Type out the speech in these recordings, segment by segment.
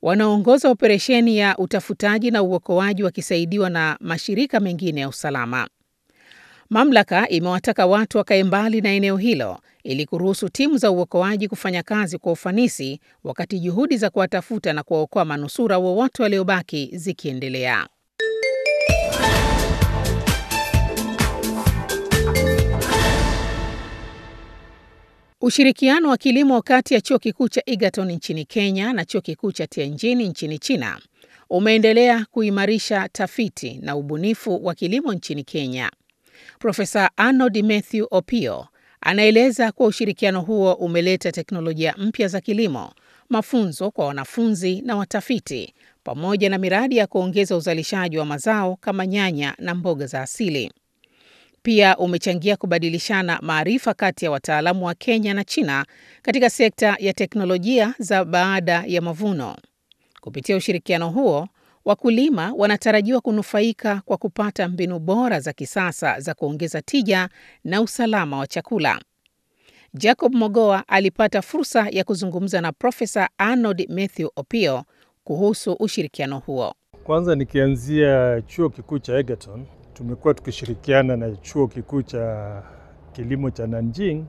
wanaoongoza operesheni ya utafutaji na uokoaji wakisaidiwa na mashirika mengine ya usalama. Mamlaka imewataka watu wakae mbali na eneo hilo ili kuruhusu timu za uokoaji kufanya kazi kwa ufanisi wakati juhudi za kuwatafuta na kuwaokoa manusura wowote waliobaki zikiendelea. Ushirikiano wa kilimo kati ya chuo kikuu cha Egerton nchini Kenya na chuo kikuu cha Tianjin nchini China umeendelea kuimarisha tafiti na ubunifu wa kilimo nchini Kenya. Profesa Arnold Mathew Opio anaeleza kuwa ushirikiano huo umeleta teknolojia mpya za kilimo, mafunzo kwa wanafunzi na watafiti, pamoja na miradi ya kuongeza uzalishaji wa mazao kama nyanya na mboga za asili. Pia umechangia kubadilishana maarifa kati ya wataalamu wa Kenya na China katika sekta ya teknolojia za baada ya mavuno. Kupitia ushirikiano huo, wakulima wanatarajiwa kunufaika kwa kupata mbinu bora za kisasa za kuongeza tija na usalama wa chakula. Jacob Mogoa alipata fursa ya kuzungumza na Profesa Arnold Mathew Opio kuhusu ushirikiano huo. Kwanza nikianzia chuo kikuu cha Egerton, tumekuwa tukishirikiana na chuo kikuu cha kilimo cha Nanjing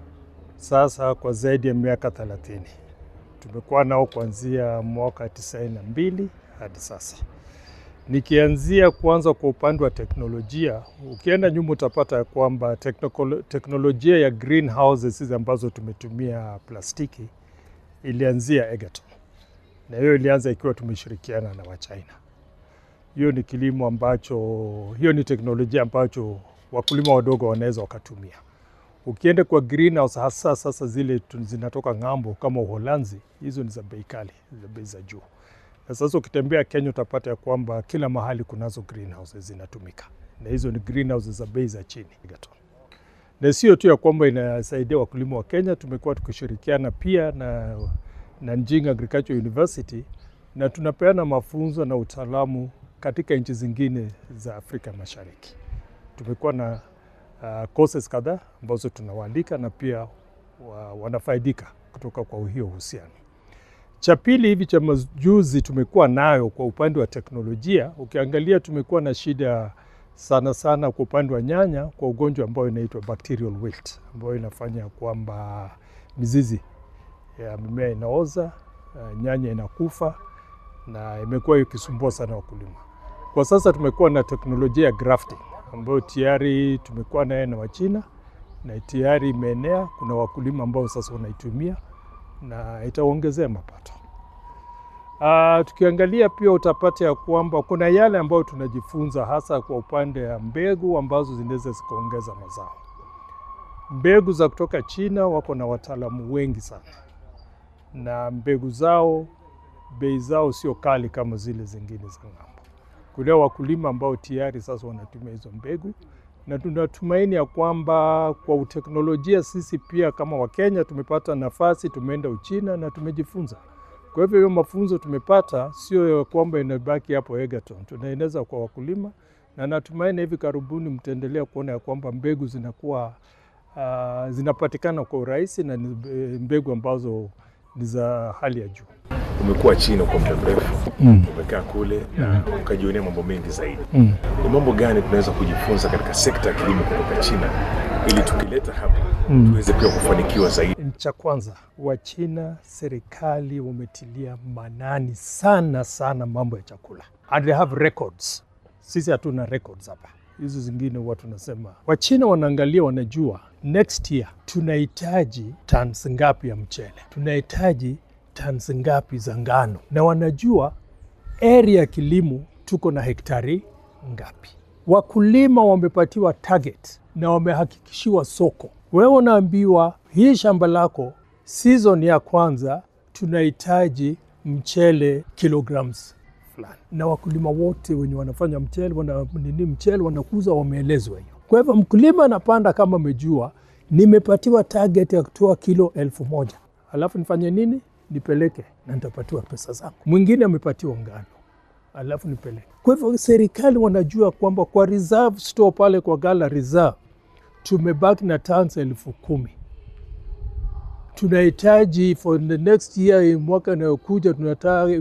sasa kwa zaidi ya miaka 30. Tumekuwa nao kuanzia mwaka 92 hadi sasa. Nikianzia kwanza kwa upande wa teknolojia, ukienda nyuma utapata ya kwamba teknolojia ya greenhouses hizi ambazo tumetumia plastiki ilianzia Egerton, na hiyo ilianza ikiwa tumeshirikiana na Wachina. Hiyo ni kilimo ambacho, hiyo ni teknolojia ambacho wakulima wadogo wanaweza wakatumia. Ukienda kwa greenhouse, hasa sasa zile zinatoka ng'ambo kama Uholanzi, hizo ni za bei kali, za bei za juu. Na sasa ukitembea Kenya utapata ya kwamba kila mahali kunazo greenhouses zinatumika, na hizo ni greenhouses za bei za chini. Na sio tu ya kwamba inasaidia wakulima wa Kenya, tumekuwa tukishirikiana pia na Nanjing Agricultural University na tunapeana mafunzo na utaalamu katika nchi zingine za Afrika Mashariki. Tumekuwa na uh, courses kadhaa ambazo tunawaalika na pia wa, wanafaidika kutoka kwa hiyo uhusiano. Cha pili hivi cha majuzi tumekuwa nayo kwa upande wa teknolojia, ukiangalia tumekuwa na shida sana sana kwa upande wa nyanya kwa ugonjwa ambao inaitwa bacterial wilt ambayo inafanya kwamba mizizi ya mimea inaoza, uh, nyanya inakufa na imekuwa ikisumbua sana wakulima. Kwa sasa tumekuwa na teknolojia ya grafting ambayo tayari tumekuwa naye na Wachina na tayari imeenea. Kuna wakulima ambao sasa wanaitumia na itaongezea mapato. Uh, tukiangalia pia utapata ya kwamba kuna yale ambayo tunajifunza hasa kwa upande wa mbegu ambazo zinaweza zikaongeza mazao. Mbegu za kutoka China wako na wataalamu wengi sana, na mbegu zao bei zao sio kali kama zile zingine za ng'ambo. Kuna wakulima ambao tayari sasa wanatumia hizo mbegu, na tunatumaini ya kwamba kwa uteknolojia sisi pia kama Wakenya tumepata nafasi, tumeenda Uchina na tumejifunza. Kwa hivyo hiyo mafunzo tumepata sio ya kwamba inabaki hapo Egerton, tunaeneza kwa wakulima, na natumaini hivi karibuni mtaendelea kuona ya kwamba mbegu zinakuwa uh, zinapatikana kwa urahisi na mbegu ambazo ni za hali ya juu. Umekuwa China kwa muda mrefu mm. umekaa kule na mm. ukajionea mambo mengi zaidi mm. ni mambo gani tunaweza kujifunza katika sekta ya kilimo kutoka China ili tukileta hapa mm. tuweze pia kufanikiwa zaidi? Cha kwanza, Wachina serikali wametilia manani sana sana mambo ya chakula and they have records. Sisi hatuna records hapa, hizo zingine huwa tunasema. Wachina wanaangalia, wanajua next year tunahitaji tons ngapi ya mchele, tunahitaji tons ngapi za ngano, na wanajua area ya kilimo tuko na hektari ngapi. Wakulima wamepatiwa target na wamehakikishiwa soko. Wewe unaambiwa hii shamba lako season ya kwanza tunahitaji mchele kilograms fulani, na wakulima wote wenye wanafanya mchele wana, nini mchele wanakuza wameelezwa hiyo. Kwa hivyo mkulima anapanda kama amejua nimepatiwa target ya kutoa kilo elfu moja alafu nifanye nini? Nipeleke na nitapatiwa pesa zangu. Mwingine amepatiwa ngano alafu nipeleke. Kwa hivyo serikali wanajua kwamba kwa reserve store pale kwa gala reserve tumebaki na tons elfu kumi tunahitaji for the next year, mwaka inayokuja tunataka